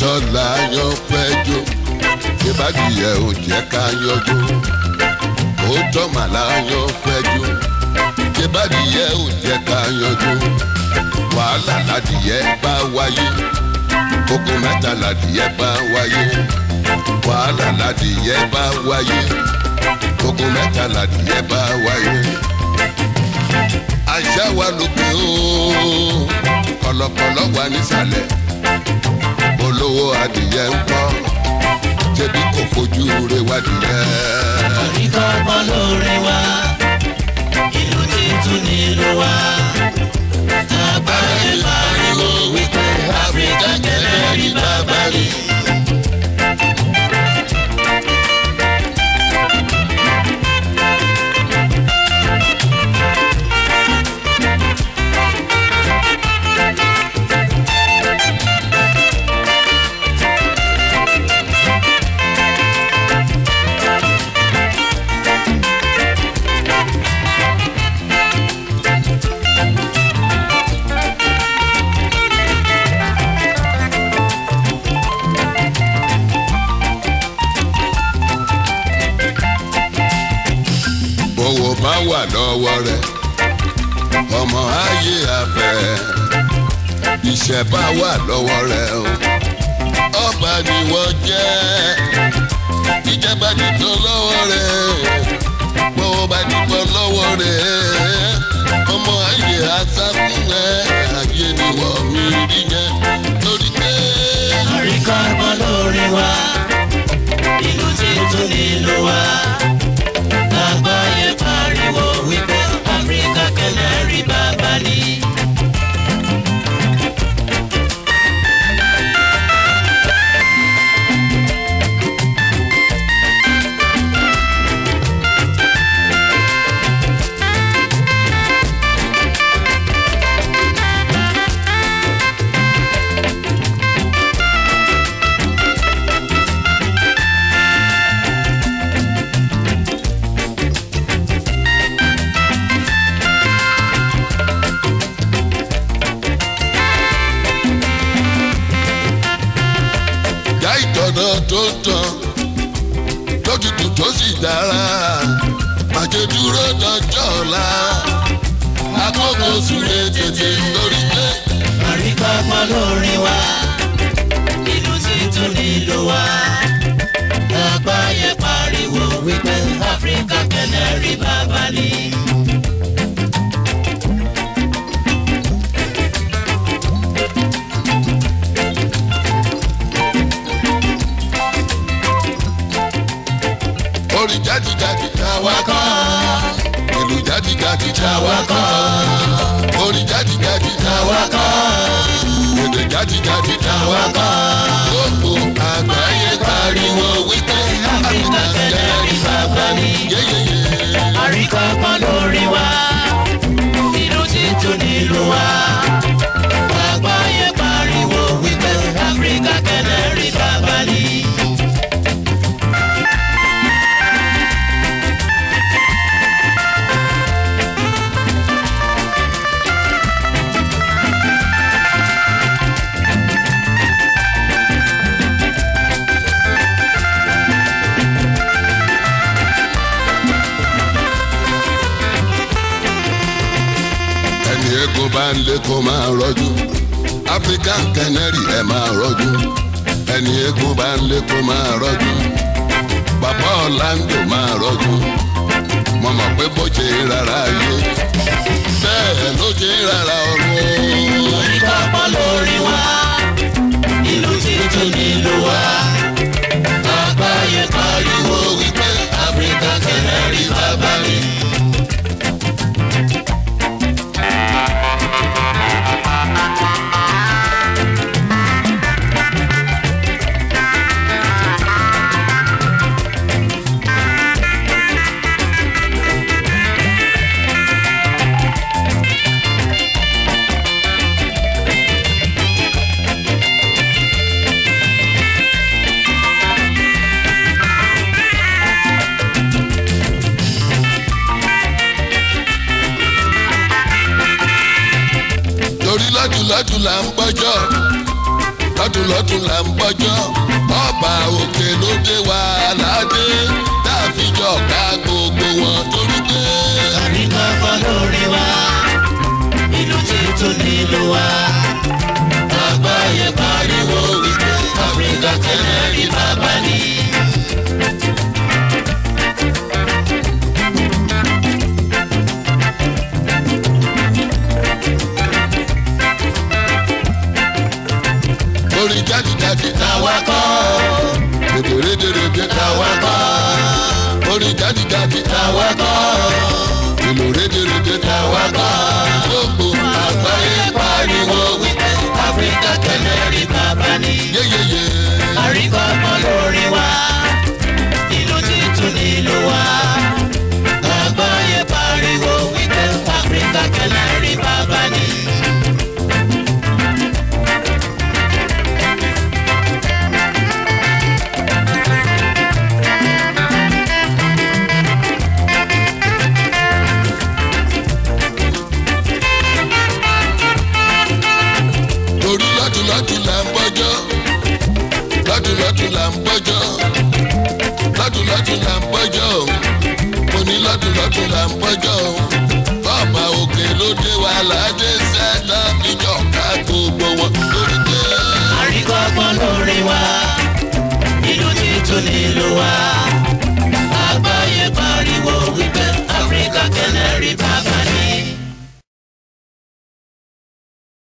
lóòótọ́ láyọ̀ fẹ́ jó ìbádìyẹ ò jẹ́ ká yọjú òótọ́ mà láyọ̀ fẹ́ jó ìbádìyẹ ò jẹ́ ká yọjú wàhálà ládìyẹ bá wáyé ogun mẹ́ta ládìyẹ bá wáyé wàhálà ládìyẹ bá wáyé ogun mẹ́ta ládìyẹ bá wáyé àṣà wa lókè ooo kọ̀lọ̀kọ̀lọ̀ wà nísàlẹ̀ olówó adìyẹ ń kọ́ jẹbi kò fojú re wádìyẹ. Àríkọ́ ọgbọ́n lóore wa, ìlú títún nílùú wa. Àgbáyé pariwo wípé Áfíríkà kẹlẹ́ rí bàbá rí. bówó bá wà lọ́wọ́ rẹ̀ ọmọ ayé afẹ́ iṣẹ́ bá wà lọ́wọ́ rẹ̀ o ọba ni wọ́n jẹ́ ìjọba nìkan lọ́wọ́ rẹ̀ bówó bá nìkan lọ́wọ́ rẹ̀ ọmọ ayé asákùn rẹ̀ ayé ni wọ́n mi rí yẹn lórí pé. Àríkọ́ ọgbọ́n lóore wa, ìlú títún nílùú wa. Àgbáyé pariwo wípé Áfíríkà kẹlẹ́ rí bàbá ní. ìjà ìtọ̀nà tó tán lójútùú tó sì dára màjẹ dúró dọjọ́ ọ̀la àkókò súré tètè lórí pé Àríkọ́ ọgbọ́n lóore wa, ìlú títún nílùú wa. Àgbáyé pariwo wípé Áfíríkà kẹlẹ́ rí bàbá ní. orin jáde-jáde táwa kọ́ ìlú jáde-jáde táwa kọ́ orin jáde-jáde táwa kọ́ èdè jáde-jáde táwa kọ́ gbogbo àgbáyé pariwo wípé Áfíríkà kẹlẹ́ rí bàbá ní. yéyéyé. Àríkọ́ ọgbọ́n lóore wa, ìlú títún nílùú wa. Àgbáyé pariwo wípé Áfíríkà kẹlẹ́ rí bàbá ní. ẹni egun bá ń lé kó máa rọjú african canary ẹ máa rọjú ẹni egun bá ń lé kó máa rọjú bàbá ọ̀làǹdò máa rọjú mo mọ̀ pé bó ṣe rárá yé bẹ́ẹ̀ ló ṣe rárá ọ̀run o. Àríkọ́ ọgbọ́n lóore wa, ìlú títún nílùú wa. Àgbáyé pariwo wípé Áfíríkà kẹlẹ́ rí bàbá ní. torí lọ́dúnlọ́dún là ń gbọ́jọ́ lọ́tún lọ́tún là ń bọ́jọ́ ọba òkè ló dé wa ládé dáàfijọ́ ká gbogbo wọn torí pé. àríkọ́kọ́ lórí wa ìlú títún nílùú wa àgbáyé pariwo wípé áfíríkà tẹ́lẹ̀ rí bàbá ni. orin jáde-jáde tàwa kọ́ rédèrèdèrèdè tàwa kọ́ orin jáde-jáde tàwa kọ́ ìlú rédèrèdè tàwa kọ́ gbogbo àgbáyé pariwo wípé áfíríkà tẹ́lẹ̀ rí bàbá ni. yéyéyé àríkọ́kọ́ lórí wa ìlú títún nílùú wa àgbáyé pariwo wípé áfíríkà tẹ́lẹ̀ rí bàbá ni. torí lọ́tún lọ́tún là ń bọ́jọ́ lọ́tún lọ́tún là ń bọ́jọ́ lọ́tún lọ́tún là ń bọ́jọ́ mo ní lọ́tún lọ́tún là ń bọ́jọ́ bọ́ọ̀bà òkè ló dé wa ládé sẹ́tà fíjọ́ ká gbogbo wọn lórí pé. àríkọ́kọ́ lórí wa